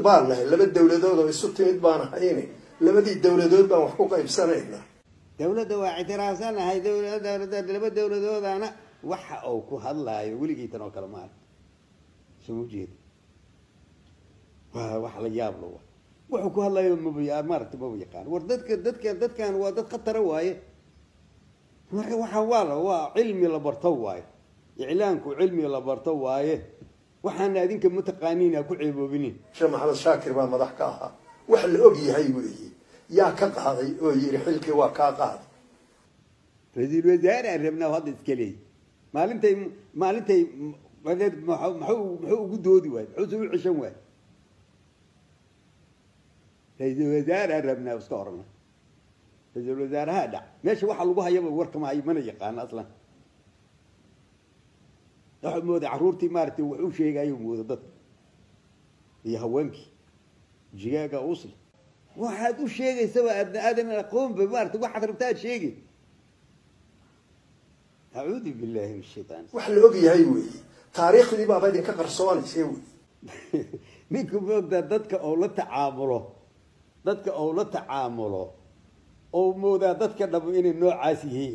baan nahay laba dowladood oo isu timid baan ahayni labadii dowladood baan wax ku qaybsanaynaa dawladda waa ictiraafsanahay dowlada laba dowladoodana waxa uu ku hadlaayo weligiitan oo kale maarag soo ma jeeda waa wax la yaab la waa wuxuu ku hadlayo maba maaragta maba yaqaan war dadka dadka dadkan waa dad khatara waaye marka waxa waa la waa cilmi la barto waaye iclaanku cilmi la barto waaye waxaana adinka mataqaaniin ha ku ceeboobinin sheekh maxamed shaakir baa madax ka ahaa wax la og yahay weeye yaa ka qaaday oo yidhi xilkii waa kaa qaaday ra-iisul wasaare aan rabnaa hadda iska leeyi maalintay maalintay maxuu muxuu ugu doodi waaye muxuu soo u ceshan waaye ra-iisul wasaare aan rabnaa iska orana ra-iisul wasaaraha dhac meesha waxa lagu hayaba warkama hayo mana yaqaano aslan waxaad mooda carruurtii maaragtay wax u sheegayo mooda dadka iyo haweenkii jigaaga usli waxaad u sheegaysaba aadna aadan aqoonba maarata waxaad rabta aad sheegi acuudu billahi min shaytaan wax la og yahay weeye taariikhdii baaba idinka qarsoonaysa wey ninku moogtaa dadka oo la tacaamulo dadka oo la tacaamulo oo moodaa dadka dhamo inay noocaas yihiin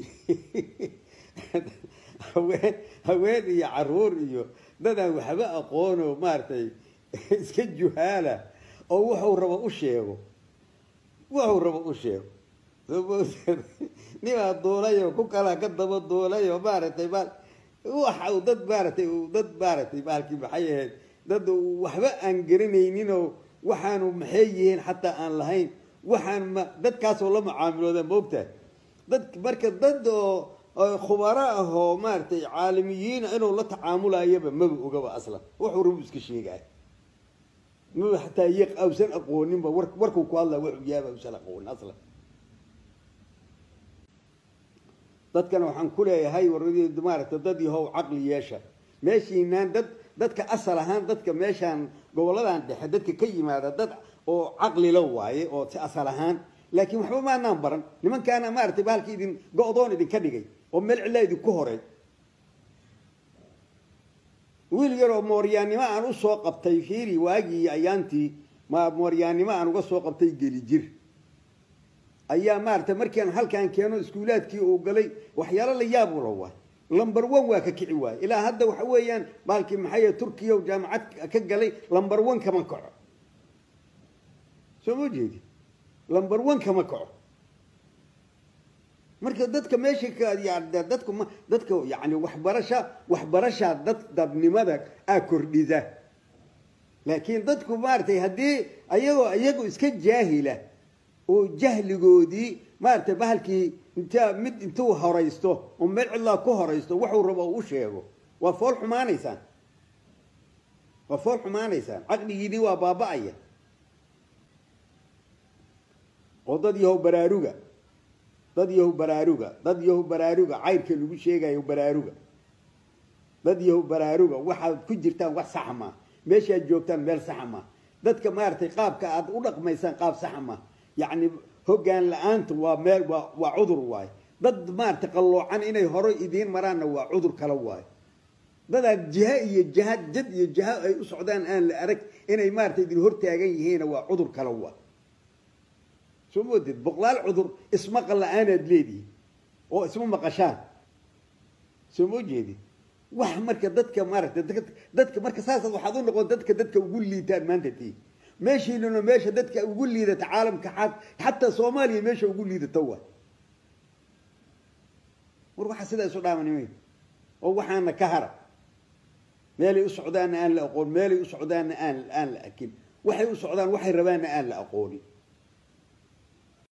haween haween iyo caruur iyo dadaan waxba aqoono maaragtay iska juhaala oo wuxuu rabo u sheego wuxuu rabo u sheego nimaa duulayo ku kala ka daba duulayo maaragtay ma waxa uu dad maaragtay dad maaragtay maalkii maxay ahayd dad waxba aan garanayninoo waxaanu maxay yihiin xataa aan lahayn waxaan ma dadkaasoo la mucaamilooda maogtahay dad marka dad oo khubaro ah oo maaragtay caalamiyiina inuu la tacaamulayaba maba ogaba aslan wuxuu rabu iska sheegaya maba xataa y awsan aqooninba war warkuu ku hadlaya wuxuu yaaba awsan aqoonin aslan dadkana waxaan ku leeyahay war maaragtay dad yahow caqli yeesha meeshiinaan dad dadka asal ahaan dadka meeshaan goboladan dhexe dadka ka yimaada dad oo caqlila waaye oo si asal ahaan laakiin waxba maanaan baran nimankaana maaragtay bahalka idin go-doon idinka dhigay oo meel cillaa idinku horay wiil yaroo mooryaannimo aan usoo qabtay fiiri waagii ayaantii ma mooryaannimo aan uga soo qabtay geli jir ayaa maaragtay markian halkaan keeno iskuulaadkii uu galay waxyaalo la yaab ula waay lumber one waa ka kici waaye ilaa hadda waxa weeyaan baalkii maxay turkiya jaamacad ka galay lumber one kama kaco soo ma jeedi lumber one kama kaco marka dadka meesha dadku ma dadka yani waxbarasha waxbarashaa dad dadnimada aa kordhida laakiin dadku maaragtay haddii ayagoo iyagu iska jaahila oo jahligoodii maaragtay bahalkii inta mid intuu horaysto oo meel cidlaa ku horaysto waxuu rabo u sheego waa fool xumaanaysaan waa fool xumaanaysaan caqligiidii waa baaba-aya oo dad yahow baraaruga dad yahow baraaruga dad yahow baraaruga cayrka lagu sheegayo baraaruga dad yahow baraaruga waxaad ku jirtaan wax saxa maa meeshaad joogtaan meel saxa maa dadka maaragtay qaabka aad u dhaqmaysaan qaab saxa maa yacni hoggaan la-aanta waa meel waa waa cudur waayo dad maaragtay qalloocan inay hore idiin maraanna waa cudur kale waayo dadaad jiha iyo jahad jad iyo jaha ay u socdaan aan la arag inay maaragtay idin hortaagan yihiinna waa cudur kale waa soo mooded boqolaal cudur ismaqal la-aanaad leedihi oo isma maqashaan soo moo jeedid wax marka dadka maaragtay dadka marka saasaad waxaad u noqon dadka dadka ugu liitaan maanta tii meeshiinuna meesha dadka ugu liidata caalamka xaad xataa soomaaliya meesha ugu liidata waa war waxaa sidaa isu dhaamanimay oo waxaana ka hara meelay u socdaanna aan la aqoon meelay u socdaanna aan aan la arkin waxay u socdaan waxay rabaanna aan la aqoonin